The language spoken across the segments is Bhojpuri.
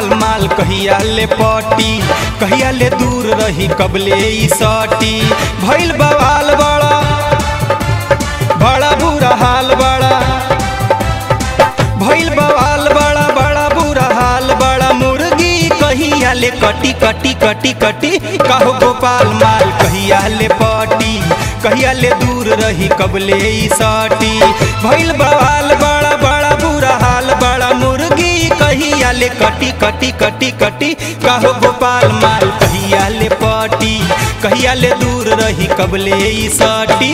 माल कहिया ले पटी कहिया ले दूर रही कबले ई सटी भइल बवाल बड़ा बड़ा बुरा हाल बड़ा भइल बवाल बड़ा बड़ा बुरा हाल बड़ा मुर्गी कहिया ले कटी कटी कटी कटी कहो गोपाल माल कहिया ले पटी कहिया ले दूर रही कबले ई सटी भइल बवाल बड़ा बड़ा बुरा हाल बड़ा मुर्गी कहिया ले कटी कटी कटी कटी कहो गोपाल माल कहिया ले पटी कहिया ले दूर रही कबले ई सटी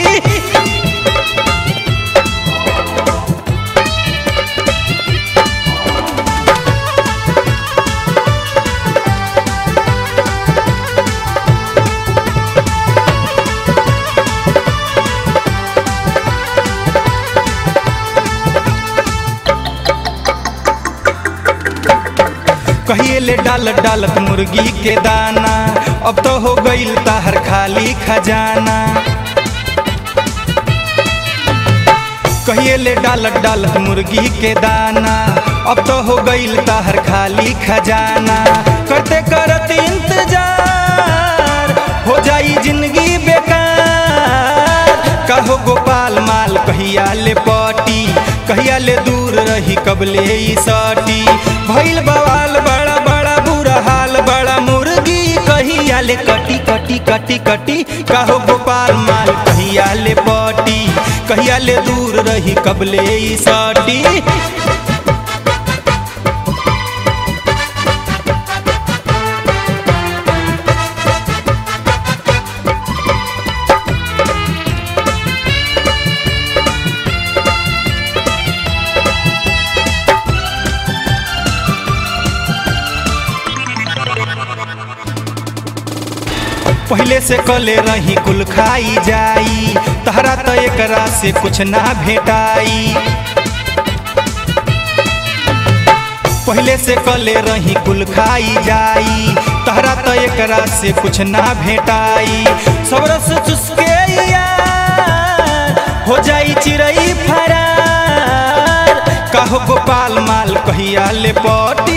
कहिए ले डालत डालत मुर्गी के दाना अब तो हो गईल ताहर खाली खजाना कहिए ले डालत डालत मुर्गी के दाना अब तो हो गईल ताहर खाली खजाना करते करत इंतजार हो जाई जिंदगी बेकार कहो गोपाल माल कहिया ले पटी कहिया ले दूर रही कबले ई सटी भइल बवाल बड़ा बड़ा बुरा हाल बड़ा मुर्गी कहिया ले कटी कटी कटी कटी कहो गोपाल माल कहिया ले पटी कहिया ले दूर रही कबले ई सटी पहले से कले रही कुल खाई जाई तहरा तो एकरा से कुछ ना भेटाई पहले से कले रही कुल खाई जाई तहरा तो एकरा से कुछ ना भेटाई सबरस चुसके यार हो जाई चिड़ई फरार कहो गोपाल माल कहिया ले पटी